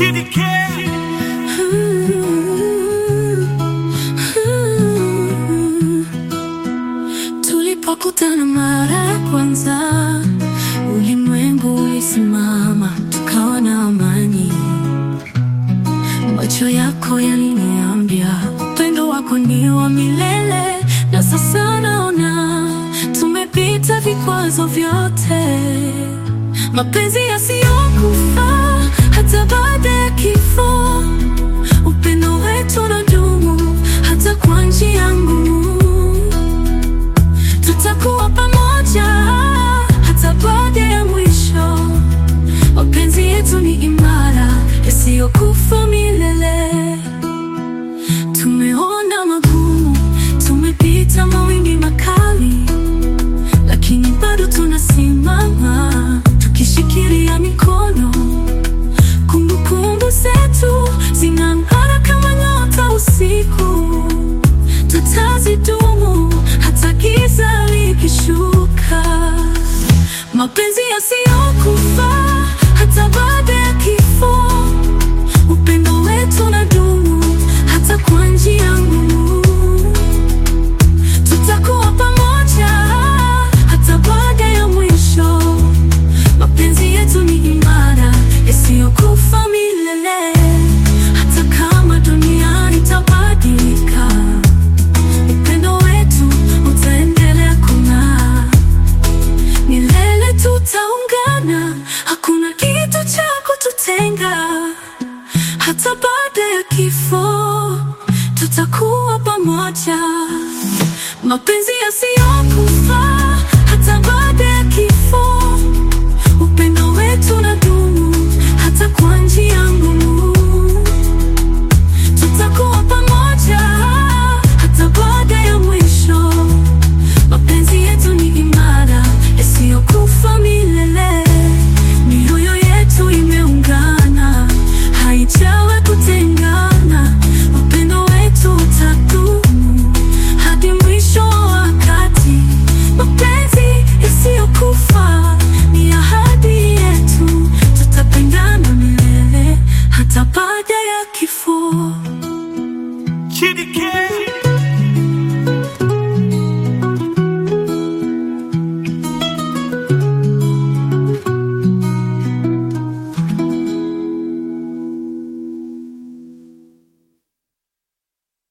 Chidi Care. Tulipokutana mara ya kwanza, ulimwengu ulisimama, tukawa na amani. Macho yako yaliniambia upendo wako ni wa milele, na sasa naona tumepita vikwazo vyote, mapenzi yasiyokufa hata baada ya kifo. Upendo wetu unadumu hata kwa njia ngumu. Tutakuwa pamoja hata baada ya mwisho. Mapenzi yetu ni imara yasiyokufa milele. Tumeona magumu, tumepita mawimbi makali, lakini bado tunasimama tukishikilia mikono. Kumbukumbu zetu zinang'ara kama nyota usiku, tutazidumu hata giza likishuka. Mapenzi yasiyokufa hata baada ya kifo. Upendo wetu unadumu hata kwa njia ngumu. Tutakuwa pamoja hata baada ya mwisho. Mapenzi yetu ni imara yasiyokufa milele, hata kama dunia itabadilika. Upendo wetu utaendelea kung'aa milele, tutaungana, hakuna kitu cha kututenga. Hata baada ya kifo tutakuwa pamoja, mapenzi yasiyokufa